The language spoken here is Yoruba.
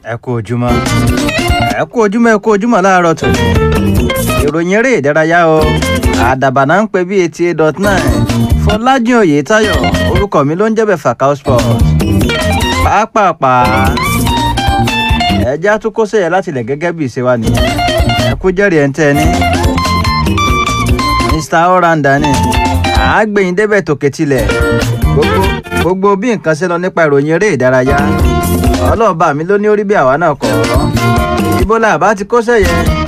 ẹ kú ojúmọ́ ẹ kú ojúmọ́ ẹ kú ojúmọ́ láàárọ̀ tó ìròyìn eré ìdárayá o àdàbà náà ń pè bí eighty eight dot nine fọlájìn oyètáyọ̀ orúkọ mi ló ń jẹ́bẹ̀ Fakao Sport pàápàá ẹjẹ́ àtúkọ́ sẹ́yẹ láti lẹ̀ gẹ́gẹ́ bí ìṣe wa nìyẹn ẹ kú jẹ́rìí ẹ̀ ń tẹ́ ẹ ní Mr oranda ni àágbẹ̀yìn débẹ̀ tòkè tilẹ̀ gbogbo gbogbo bí nǹkan ṣe lọ nípa ìròyìn eré ìdárayá ọlọ́ọ̀bá mi ló ní orí bí àwa náà kọ̀ ọ́ ibo la bá ti kó sẹ́yẹ